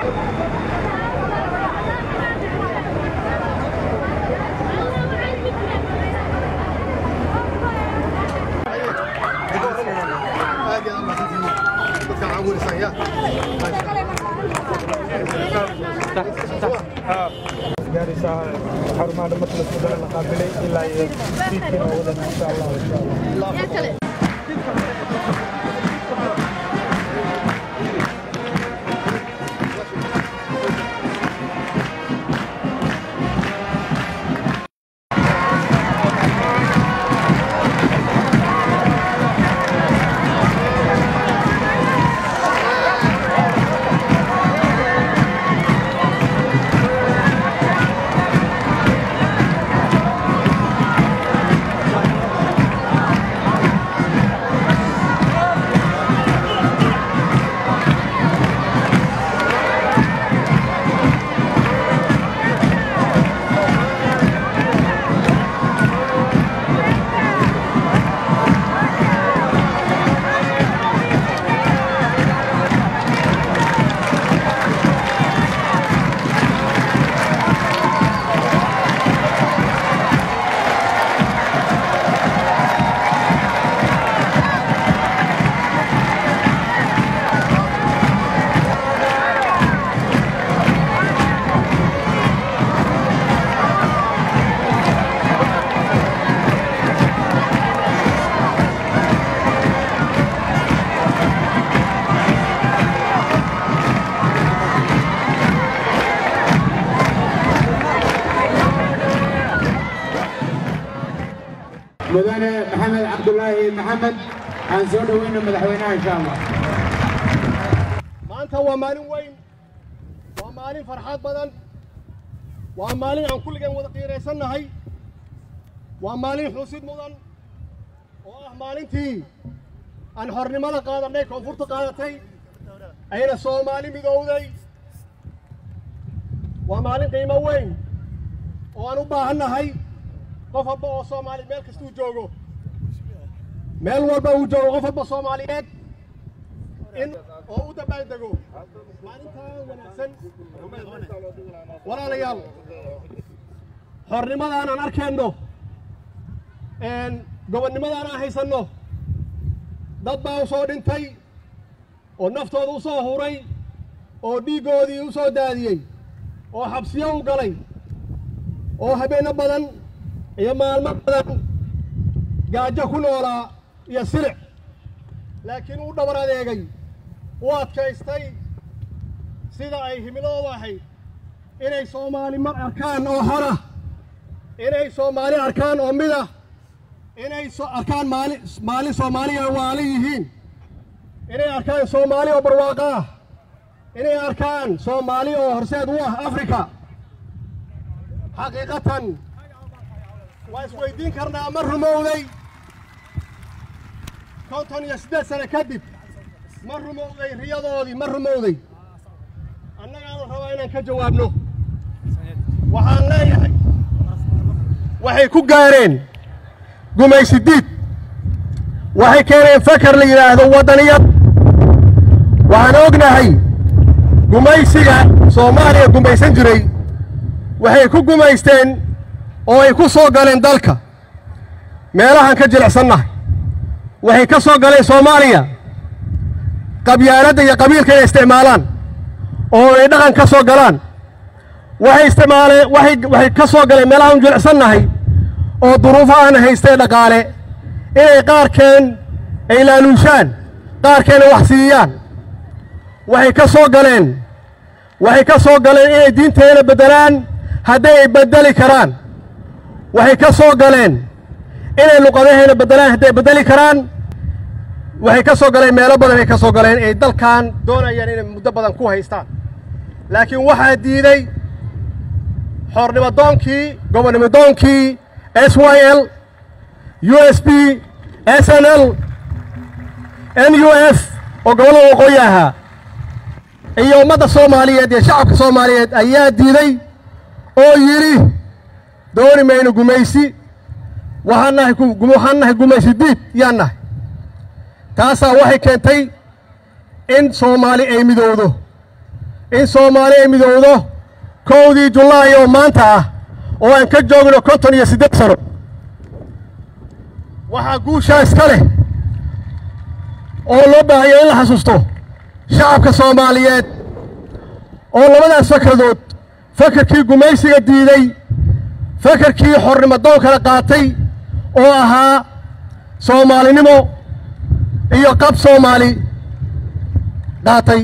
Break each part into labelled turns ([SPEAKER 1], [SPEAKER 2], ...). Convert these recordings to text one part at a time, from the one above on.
[SPEAKER 1] gaaraysaa xarumaha dhamarka la soo la qaabilay ilaa iyo fiidkiina oo wadan insha allah insha allah
[SPEAKER 2] mudane maxamed cabdulaahi maxamed aan soo dhoweyno madaxweynaha insha allah
[SPEAKER 3] maanta waa maalin weyn waa maalin farxad badan waa maalin aan kulligeen wada qiiraysannahay waa maalin xusid mudan oo ah maalintii aan xornimada qaadannay koonfurta qaadatay ayna soomaali midowday waa maalin qiimo weyn oo aan u baahannahay qof walba oo soomaali meel kastuu joogo meel walba uu joogo qof walba soomaaliyeed in oo u dabaaldego maalintaan wanaagsan walaalayaal xornimadaan aan arkeenno gobonnimadaan aan haysanno dad baa u soo dhintay oo naftooda u soo huray oo dhiiggoodii u soo daadiyey oo xabsiyo u galay oo habeenno badan iyo maalmo badan gaajo ku noolaa iyo silic laakiin uu dhabar adeegay u adkaystay sida ay himiladoodu ahayd inay soomaali mar arkaan oo hora inay soomaali arkaan oo mid ah inay arkaan maali maalin soomaaliya waala yihiin inay arkaan soomaali oo barwaaqo ah inay arkaan soomaali oo horseed u ah afrika xaqiiqatan waa isweydiin karnaa ma rumowday konton iyo siddeed sane kadib ma rumowday riyadoodii ma rumowday annagaanu rabaa inaan ka jawaabno waxaan leeyahay waxay ku gaareen gumaysidiid waxay keeneen fakar la yidhaahdo waddaniyad waxaan ognahay gumaysiga soomaaliya gumaysan jiray waxay ku gumaysteen oo ay ku soo galeen dalka meelahaan ka jilicsannahay waxay ka soo galeen soomaaliya qabyaaladda iyo qabiilka inay isticmaalaan oo ay dhaqan ka soo galaan waxay isticmaaleen waxay waxay ka soo galeen meelahaan jilicsannahay oo duruufahan haystee dhaqaale inay qaarkeen ay laaluushaan qaarkeena wax siiyaan waxay ka soo galeen waxay ka soo galeen inay diinteena beddelaan hadday ay beddeli karaan waxay ka soo galeen inay luqadaheena beddelaan hadday beddeli karaan waxay ka soo galeen meelo badan ay ka soo galeen ay dalkan doonayaan inay muddo badan ku haystaan laakiin waxaa diiday xoornimadoonkii gobonnimodoonkii s y l u s b s n l n u f oo gobollada waqooyi ahaa iyo ummadda soomaaliyeed iyo shacabka soomaaliyeed ayaa diiday oo yidhi dooni mayno gumaysi waxaan nahay waxaan nahay gumaysi diid yaan nahay taasaa waxay keentay in soomaali ay midowdo in soomaali ay midowdo kowdii julaay oo maanta ah oo aan ka joogno konton iyo siddeed sano waxaa guushaa iska leh oo loo baahayo in la xasuusto shacabka soomaaliyeed oo labadaas fakradood fakarkii gumaysiga diiday fakarkii xornimo doonkala qaatay oo ahaa soomaalinimo iyo qab soomaali qaatay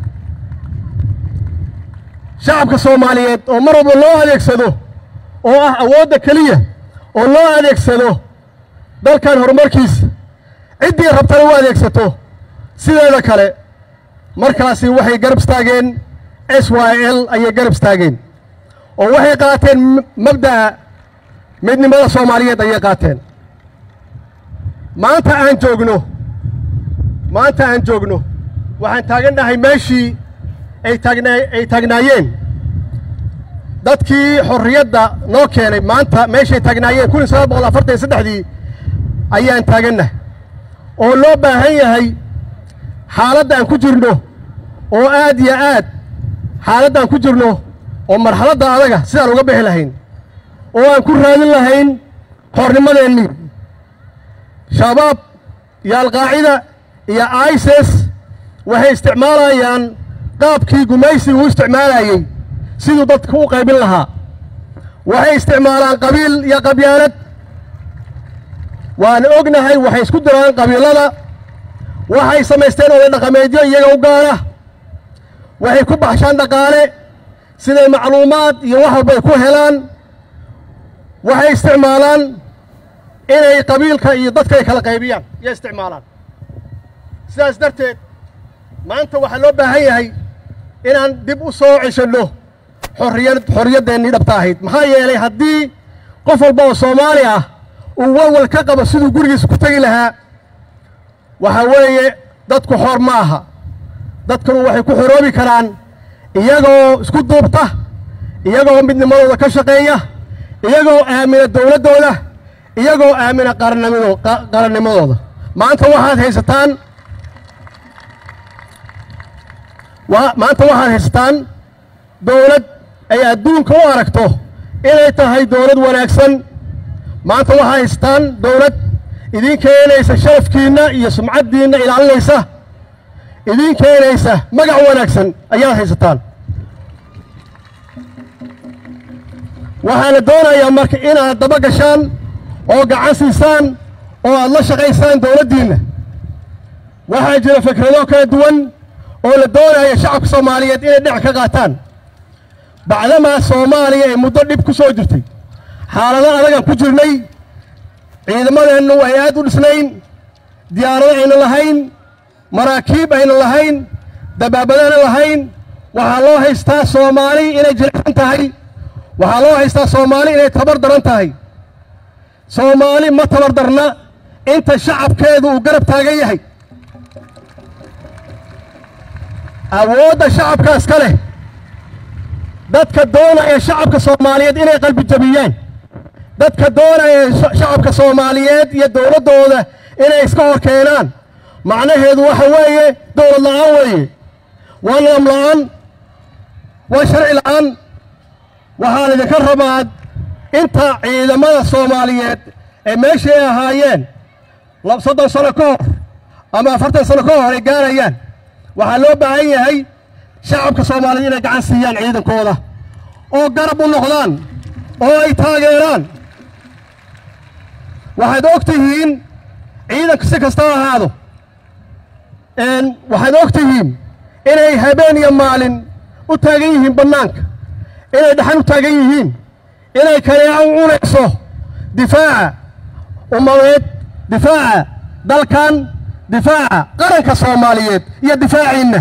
[SPEAKER 3] shacabka soomaaliyeed oo mar walba loo adeegsado oo ah awoodda keliya oo loo adeegsado dalkan horumarkiisa ciddii rabtana u adeegsato sideeda kale markaasi waxay garab istaageen s y l ayay garab istaageen oo waxay qaateen mabda'a midnimada soomaaliyeed ayay qaateen maanta aan joogno maanta aan joogno waxaan taagannahay meeshii ay taagna ay taagnaayeen dadkii xorriyadda noo keenay maanta meeshay taagnaayeen kun iyo sagaal boqol afartan iyo saddexdii ayaan taagannahay oo loo baahan yahay xaaladda aan ku jirno oo aad iyo aad xaaladda aan ku jirno oo marxaladda adaga sidaan uga bixi lahayn oo aan ku raadin lahayn xornimadeennii shabaab iyo alqaacida iyo ises waxay isticmaalayaan qaabkii gumaysiga u isticmaalayey siduu dadka u qaybin lahaa waxay isticmaalaan qabiil iyo qabyaalad waan ognahay waxay isku diraan qabiilada waxay samaysteen oday dhaqameedyo iyaga u gaara waxay ku baxshaan dhaqaale siday macluumaad iyo wax walba ay ku helaan waxay isticmaalaan inay qabiilka iyo dadka ay kala qaybiyaan iyo isticmaalaan sidaas darteed maanta waxaa loo baahan yahay inaan dib u soo ceshanno xorriyad xorriyaddeenii dhabta ahayd maxaa yeelay haddii qof walba oo soomaali ah uu walwal ka qabo siduu gurigiisa ku tegi lahaa waxaa weeye dadku xor ma aha dadkanu waxay ku xoroobi karaan iyagoo isku duubta iyagoo midnimadooda ka shaqeeya iyagoo aamina dowladdooda iyagoo aamina qarannimado qarannimadooda maanta waxaad haysataan maanta waxaad haysataan dowlad ay adduunka u aragto inay tahay dowlad wanaagsan maanta waxaad haysataan dowlad idiin keenaysa sharafkiinna iyo sumcaddiinna ilaalinaysa idiin keenaysa magac wanaagsan ayaad haysataan waxaana doonayaa marka inaad daba gashaan oo gacan siisaan oo aad la shaqaysaan dowladdiinna waxaa jira fikrado kala duwan oo la doonaya shacabka soomaaliyeed inay dhinac ka qaataan bacdamaa soomaaliya ay muddo dhib ku soo jirtay xaalado adagaan ku jirnay ciidamadeennu ay aad u dhisnayn diyaarado ayna lahayn maraakiib ayna lahayn dabaabadaana lahayn waxaa loo haystaa soomaali inay jilicsan tahay waxaa loo haystaa soomaali inay tabar daran tahay soomaali ma tabar darna inta shacabkeedu uu garab taagan yahay awoodda shacabkaas ka leh dadka doonaya shacabka soomaaliyeed inay qalbi jabiyaan dadka doonaya shacabka soomaaliyeed iyo dowladdooda inay iska hor keenaan macnaheedu waxa weeye dowlad la'aan weeye waa nidaam la'aan waa sharci la'aan waxaa laydinka rabaa inta ciidamada soomaaliyeed ee meeshay ahaayeen soddon sano ka hor ama afartan sano ka hor ay gaarayaan waxaa loo baahan yahay shacabka soomaaliyeed inay gacan siiyaan ciidankooda oo garab u noqdaan oo ay taageeraan waxaad og tihiin ciidanka si kasta ha ahaado waxaad og tihiin inay habeen iyo maalin u taagan yihiin bannaanka inay dhaxan u taagan yihiin inay kaneeco u cunayso difaaca ummadeed difaaca dalkan difaaca qaranka soomaaliyeed iyo difaaciinna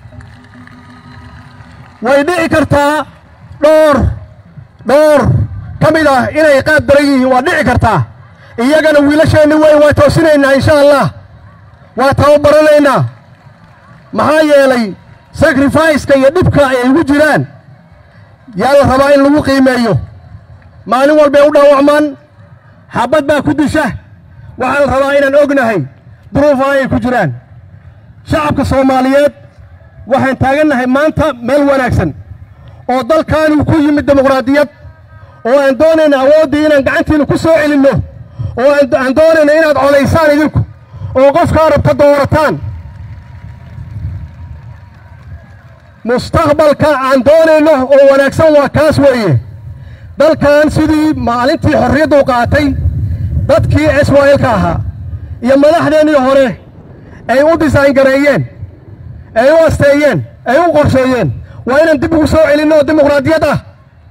[SPEAKER 3] way dhici kartaa dhowr dhowr ka mid ah inay qaab daran yihiin waa dhici kartaa iyagana wiilasheenni weyn waa toosinaynaa insha allah waa tababaranaynaa maxaa yeelay sacrificeka iyo dhibka ay ugu jiraan yaa la rabaa in lagu qiimeeyo maalin walbay u dhaawacmaan xabad baa ku disha waxaa la rabaa inaan ognahay duruufaha ay ku jiraan shacabka soomaaliyeed waxaan taagannahay maanta meel wanaagsan oo dalkaanu ku yimid dimuqraadiyad oo aan doonayna awooddii inaan gacantiina ku soo celinno oo aan doonayna inaad codaysaan idinku oo qofkaa rabta doorataan mustaqbalka aan doonayno oo wanaagsan waa kaas weeye dalkan sidii maalintii xorriyaddu qaatay dadkii israa'iilka ahaa iyo madaxdeennii hore ay u disayn gareeyeen ay u asteeyeen ay u qorsheeyeen waa inaan dib ugu soo celinno oo dimuqraadiyad ah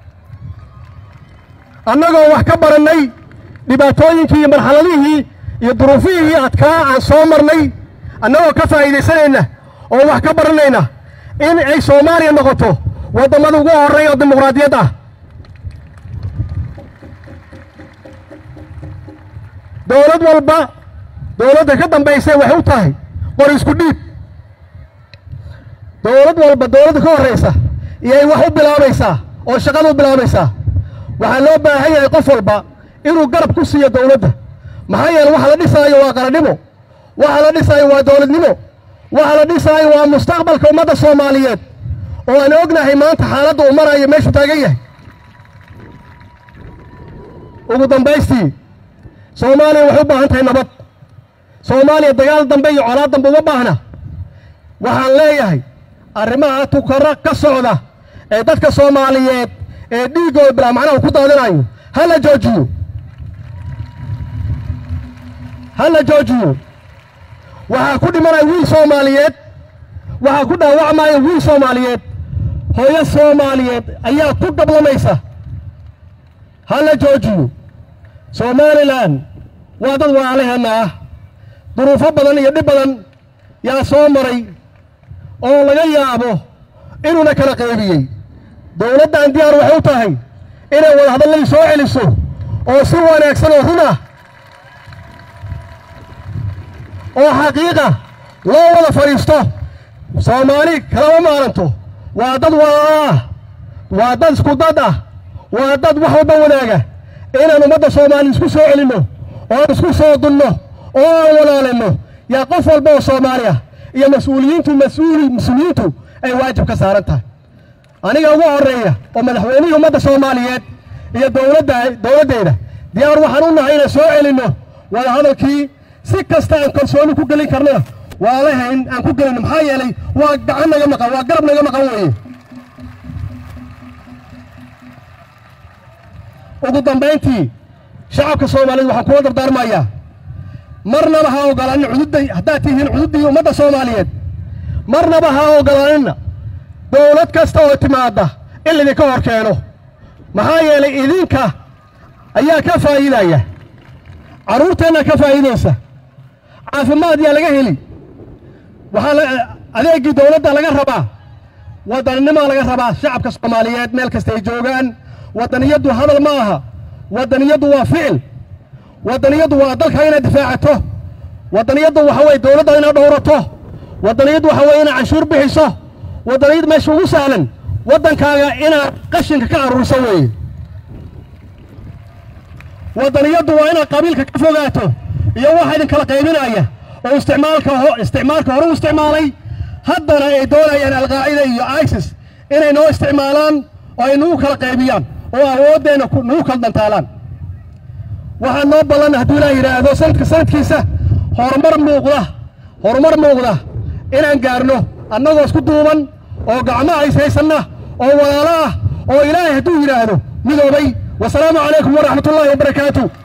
[SPEAKER 3] annagoo wax ka barannay dhibaatooyinkii iyo marxaladihii iyo duruufihii adkaa aan soo marnay annagoo ka faa'iidaysanayna oo wax ka baranayna in ay soomaaliya noqoto waddamada ugu horreeya oo dimuqraadiyad ah dowlad walba dowladda ka dambaysay waxay u tahay qori isku dhiib dowlad walba dowladda ka horraysa iyay wax u bilaabaysaa oo shaqada u bilaabaysaa waxaa loo baahan yahay qof walba inuu garab ku siiyo dowladda maxaa yeele waxa la dhisaayo waa qarannimo waxa la dhisaayo waa dowladnimo waxa la dhisaayo waa mustaqbalka ummadda soomaaliyeed oo aan ognahay maanta xaaladda uu marayo meeshuu taagan yahay ugu dambaystii soomaaliya waxay u baahan tahay nabad soomaaliya dagaal dambe iyo colaad dambe uma baahna waxaan leeyahay arrimaha tukara ka socda ee dadka soomaaliyeed ee dhiiggooda bilaa macnaha ku daadinayo ha la joojiyo ha la joojiyo waxaa ku dhimanaya wiil soomaaliyeed waxaa ku dhaawacmaya wiil soomaaliyeed hooyo soomaaliyeed ayaa ku gablamaysa ha la joojiyo somalilan waa dad waalaheenna ah duruufo badan iyo dhib badan yaa soo maray oo laga yaabo inuuna kala qaybiyey dowladdan diyaar waxay u tahay inay wadahadallay soo celiso oo si wanaagsan oo run ah oo xaqiiqa loo wada fadhiisto soomaali kalama maaranto waa dad waa waa dad isku dad ah waa dad wax walba wanaaga inaan ummadda soomaali isku soo celinno oo isku soo dunno oo aan walaalinno yaa qof walba oo soomaali ah iyo mas-uuliyiintu mas-uuli mas-uuliyiintu ay waajib ka saaran tahay aniga ugu horreeya oo madaxweynihii ummadda soomaaliyeed iyo dowladda dowladdeeda diyaar waxaan u nahay inaan soo celinno wadahadalkii si kasta aan kalsooni ku gelin karnana waa lahayn aan ku gelino maxaa yeelay waa gacan naga maqan waa garab naga maqan weeye ugu dambayntii shacabka soomaaliyeed waxaan kula dardaarmayaa marnaba ha ogolaanin cududday haddaad tihiin cududdii ummadda soomaaliyeed marnaba ha ogolaanina dowlad kasta oo timaadda in laydinka hor keeno maxaa yeelay idinka ayaa ka faa'iidaya carruurteenna ka faa'iidaysa caafimaad yaa laga heli waxaa adeeggii dowladda laga rabaa waddannimaa laga rabaa shacabka soomaaliyeed meel kasta ay joogaan waddaniyaddu hadal ma aha waddaniyaddu waa ficil waddaniyaddu waa dalka inaad difaacato waddaniyaddu waxa weye dowladda inaad dhowrato waddaniyaddu waxa weye inaad canshuur bixiso waddaniyad meesha ugu sahlan waddankaaga inaad qashinka ka aruuriso weeye waddaniyaddu waa inaad qabiilka ka fogaato iyo waxa idinkala qaybinaya oo isticmaalka isticmaalka hore u isticmaalay haddana ay doonayaan alqaacida iyo isis inay noo isticmaalaan oo ay nagu kala qaybiyaan oo awooddeenna nagu kala dantaalaan waxaa noo ballan hadduu ilaah yidhaahdo sanadka sanadkiisa horumar muuqda horumar muuqda inaan gaarno annagoo isku duuban oo gacmaha is haysanna oo walaalo ah oo ilaahay hadduu yidhaahdo midoobay wasalaamu calaykum waraxmatullaahi wabarakaatu